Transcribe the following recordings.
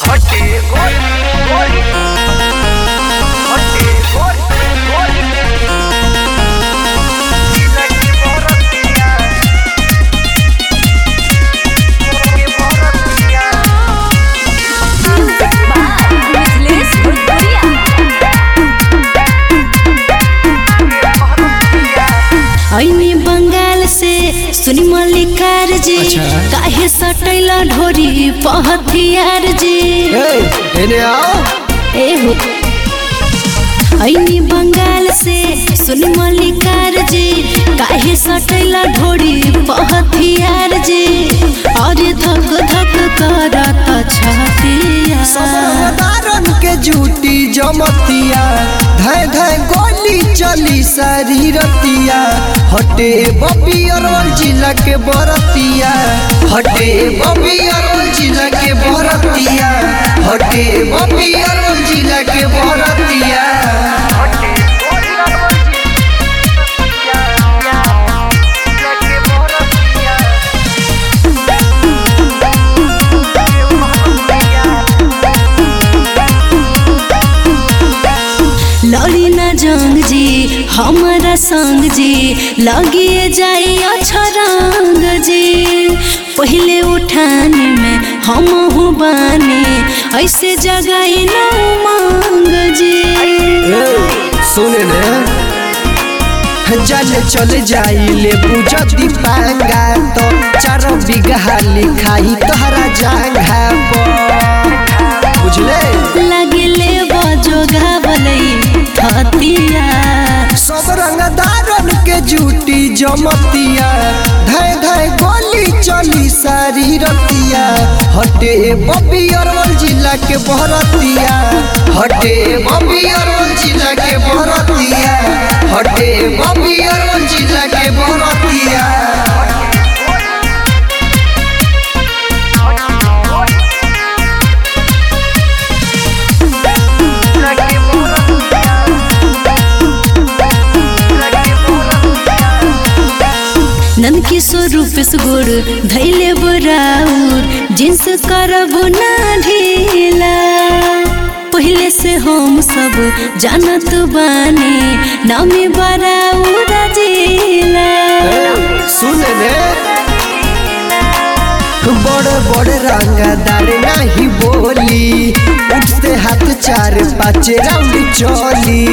हटे गोल गोल हटे गोल गोल लगी मोरतिया मोरे मोरतिया मिथिलेश भोजपुरिया ऐनी बंगाल से सुनी मल्लिकार जी अच्छा। काहे सटैला ढोरी पहथियार जी एने आओ एहो ऐनी बंगाल से सुनी मल्लिकार जी काहे सटैला ढोरी पहथियार जी अरे धक धक करत छतिया दारन के जूटी जमतिया धय धय गोली चली सारी रतिया हटे बपी अरवल जिला के बरतिया हटे बपी अरवल जिला के बरतिया हटे बपी अरवल जिला के बरतिया हटे गोल लगी मोरतिया लड़ी ना जंग जी हमारा संग जी लगिए जाई अछरंग जी पहले उठाने में हम हूँ बानी ऐसे जगाई न मांग जी सुने ने जल चल जाई ले बुझती पांगा तो चार बिगहा लिखाई तोहरा जांघा पर बुझले लगिले बजो घावलई थतिया सब रंगदारन के जूटी जमतिया धय धय गोली चली सारी रतिया हटे बबी अरवल जिला के बहरतिया हटे बबी अरवल जिला के बहरतिया हटे बबी अरवल जिला के बहरतिया लगी मोरतिया लगी मोरतिया नंद किशोर रूपेश गुड़ धैले बराउर जिन्स करब ना ढीला पहले से हम सब जानत बानी नामी बराउर जिला सुन रे बड़े बड़े रंगदार नहीं बोली उठते हाथ चार पाँच राउंड चली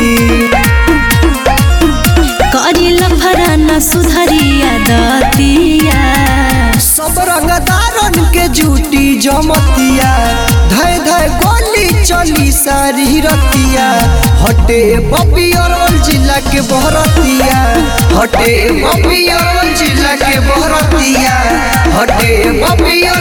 करी लफराना सुधरिया दतिया सब रंगदारन के जूटी जमतिया धय धय गोली चली सारी रतिया हटे बपी अरवल जिला के बहरतिया हटे बपी अरवल जिला के बहरतिया हटे बपी